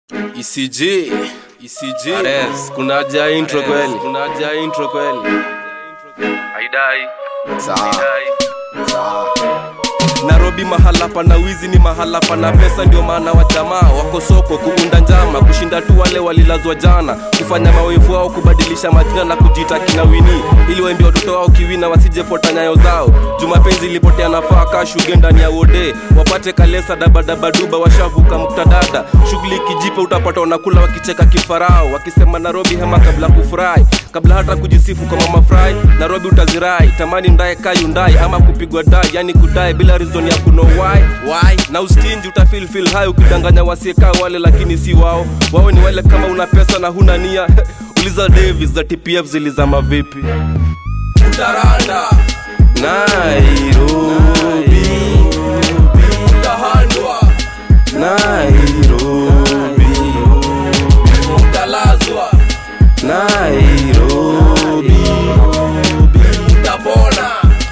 ECG ECG Ares, kuna haja ya intro kweli kuna haja ya intro kweli haidai haidai Nairobi mahala pana wizi ni mahala pana pesa, ndio maana wa jamaa wako soko kuunda njama, kushinda tu wale walilazwa jana, kufanya mawevu wao, kubadilisha majina na kujiita kina Wini, ili waimbe watoto wao kiwina, wasijefota nyayo zao. Jumapenzi ilipotea nafaa kashuge ndani ya wode, wapate kalesa dabadabaduba, washavuka muktadada, shughuli ikijipa utapata wanakula wakicheka kifarao, wakisema Nairobi hema kabla kufurahi, kabla hata kujisifu kwa mama fry, Nairobi utazirai, tamani ndaye kayundai ama kupigwa dai, yani kudai bila reason ya kuno why why na ustinji utafeel feel high ukidanganya wasiekaa wale lakini si wao wao ni wale kama una pesa na huna nia uliza Davis za TPF zilizama vipi utaranda Nairobi utahandwa Nairobi utalazwa Nairobi utapona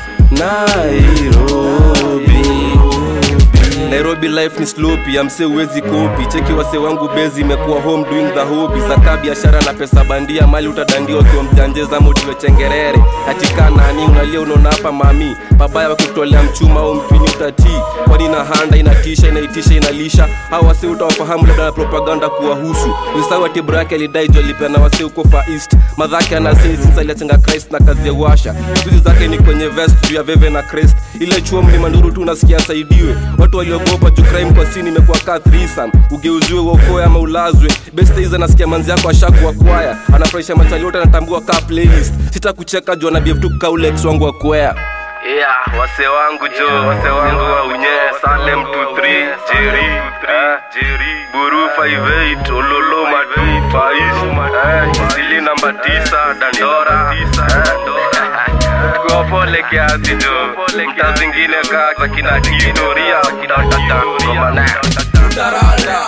Nairobi Nairobi life ni sloppy, amse uwezi kopi. Cheki wase wangu bezi imekuwa home doing the hobby. Zaka biashara na pesa bandia, mali utadandia ukiwa mjanjeza motiwe chengerere. Katika nani unalia unaona hapa mami. Babaya wakutolea mchuma au mpini utatii. Kwani na handa inatisha inaitisha inalisha. Hao wase utawafahamu labda na propaganda kuwahusu. Usisahau ati bro yake alidai juu alipeana wase huko Far East. Madhake anasini since aliachenga Christ na kazi ya washa. Juzi zake ni kwenye vest juu ya veve na crest. Ile chuo mlima nduru tu unasikia saidiwe. Watu waliogopa juu crime kwa sini imekuwa kaa threesome. Ugeuziwe uokoe ama ulazwe. Best days anasikia manzi yako ashakuwa kwaya. Anafurahisha machali yote anatambua kaa playlist. Sita kucheka juu anabia tu kaulex wangu wa kwea. Yeah, wase wangu jo, wase wangu wa unye Salem 23, Jerry, eh, Jerry, Buru 58, Ololo Madu, Faiz, eh, Sili namba 9, Dandora, eh, kwa pole kiasi jo, mta zingine kaa za kina Kitoria, kina Tata, Ngoma na Taranda,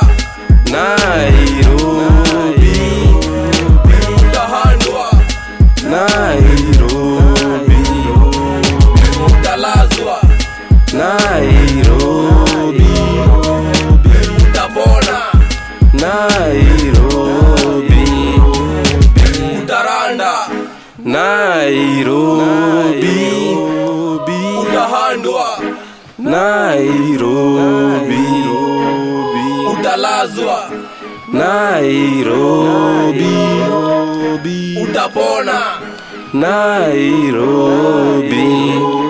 Nairobi, utahandwa, Nairobi utalazwa Nairobi utapona Nairobi utaranda Nairobi utahandwa Nairobi utalazwa Nairobi utapona Nairobi